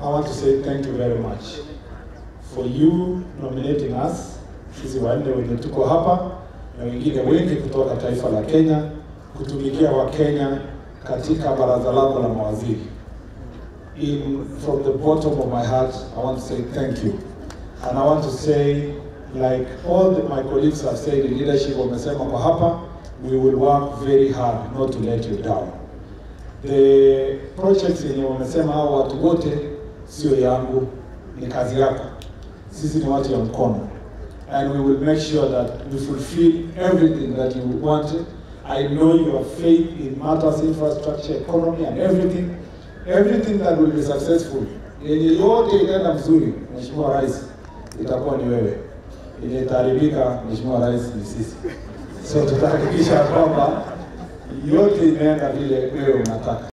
I want to say thank you very much for you nominating us, sisi wanne wenye tuko hapa na wengine wengi kutoka taifa la Kenya kutumikia Wakenya katika baraza lako la mawaziri. In from the bottom of my heart, I want to say thank you. And I want to say like all the, my colleagues have said in leadership wamesema kwa hapa, we will work very hard not to let you down. The projects yenye wamesema hao watu wote sio yangu, ni kazi yako. Sisi ni watu ya mkono and we will make sure that we fulfill everything that you wanted. I know you have faith in matters, infrastructure, economy and everything. Everything that will be successful. Yenye yote itaenda mzuri, Mheshimiwa Rais, itakuwa ni wewe. Yenye itaharibika, Mheshimiwa Rais, ni sisi. So tutahakikisha kwamba yote inaenda vile wewe unataka.